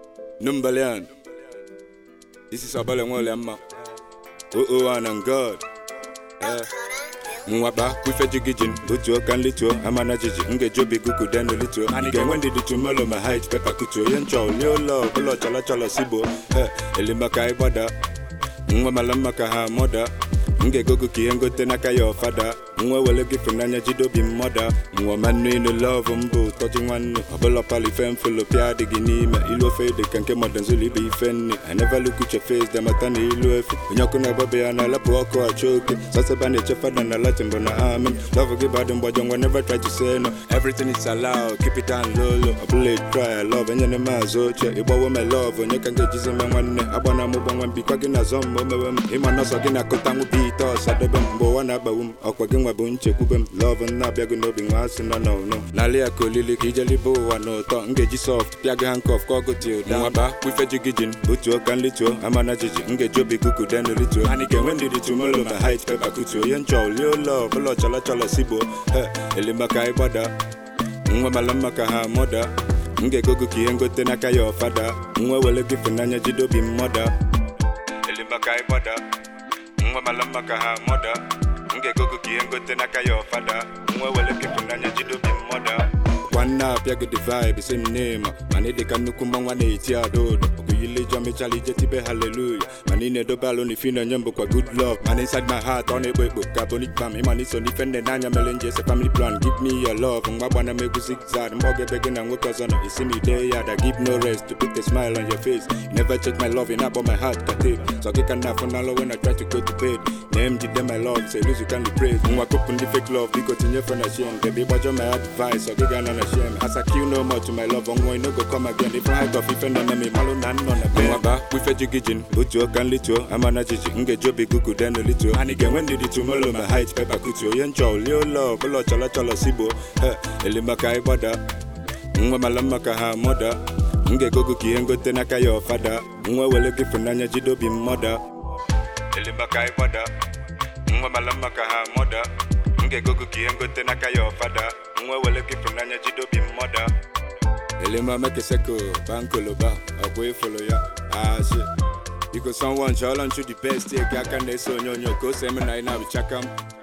Numbalian. This is Abale Nwole Mma. Oh oh and on God. Eh. Nwaba kwife jigijin otu ọka nlituo amana jiji ngeji obi gugu denu lituo ga-enwe ndidi tumelo ma hait pepa kutuo ihe nchọ lie ụlọ ọbụla chọlọ chọlọ sigbo eh elimaka ịgbada nwa mala mma ka ha mọda m ga-egogo ka ihe ngote n'aka ya ọfada nwa wele gị fụnanya jide obi mmọda nwa manụ ịnụ lọvụ mbụ ụtọji nwanne ọbụla pali ife mfụlụ pịa adịghị n'ime ilu ofe dị ka nke mọdanzulu ibe ife nne I never look at your face demata na ilu efe onye ọkụ na-agbabe ya na-alepụ ọkụ achọ oke saseba na-eche fada na latin bụ na amen love gị badị mgbajọ nwa never try to say no everything is allowed keep it down low low ọbụla try love enyere m azụ oche ịgbawo me love onye ka m ga-ejizi me nwanne agbana m ụgbọ nwa mbikwa gị na azọ m ma o mewe m ịma n'ọsọ gị na-akụta nwụ ite ọsọ debe m mgbe ụwa na-agbawu m ọkwa gị nwa bụ nchekwube m love m na-abịaghị n'obi nwa asị nọ n'ọnụ n'ala ya ka olili ka ijelibe ụwa n'ụtọ m ga-eji soft pịa gị hankọf ka ọgụ til da nwaba kwife jigijin otu ọka nlituo amana jiji m ga-eji obi kuku denu lituo anyị ga-enwe ndidi tumolo ma hait pepa kutuo ihe nchọ lie ụlọ ọbụla chọlọ chọlọ sigbo he elimaka ịgbada nwa mala mma ka ha mọda m ga-egogo ka ihe ngote n'aka ya ọfada nwa wele gị fụnanya jide obi mmọda elimaka ịgbada nwa mala mma ka ha mọda m ga-egogo ka ihe ngote n'aka ya ọfada nwa wele gị fụnanya jide obi mmọda nwanne apịa gị the vibe same name mana ịdị ka nnukwu mmanwa na-eti adodo ọgụyile ijọ mechala ije tibe haleluya mana ị na-edobe alụ na ife na-enye mbụkwa good love mana inside my heart ọ na-ekpo ekpo ka bonic bam ịma na iso n'ife nne n'anya mere nje ese family plan give me your love mgba gbana m egwu zigzag mgbe ọ ga-ebe gị na nwoke ọzọ nọ isi m ide ya da give no rest to put a smile on your face you never check my love ị na-akpọ my heart ka tape so gị ka nna afụ n'alụ when I try to go to bed name jide my love say lose you can praise nwa kụpụ ndị fake love biko tinye fe na shame baby gbajọ my advice ọ gị ga nọ na shame as I kill no more to my love ọnwụ no go come again if I of ife nọ na me malụ na nnọ na be nwaba kwife jigijin otu ọka nlituo amana jiji m ga-eji obi gugu denu lituo anyị ga-enwe ndidi tumolo ma hait pepa kutuo ihe nchọ lie ụlọ ọbụla chọlọ chọlọ sigbo he elimaka ịgbada nwa mala mma ka ha mọda m ga-egogo ka ihe ngote n'aka ya ọfada nwa wele gị fụnanya jide obi mmọda elimaka ịgbada nwa mala mma ka ha mọda m ga-egogo ka ihe ngote n'aka ya ọfada nwa wele gị fụnanya jide obi mmọda elima mekeseko bankoloba ọkwa ịfụlụ ya asị biko someone chọọlọ nchu the best eke aka na-eso onyonyo ka o si eme na ị na-abịchaka m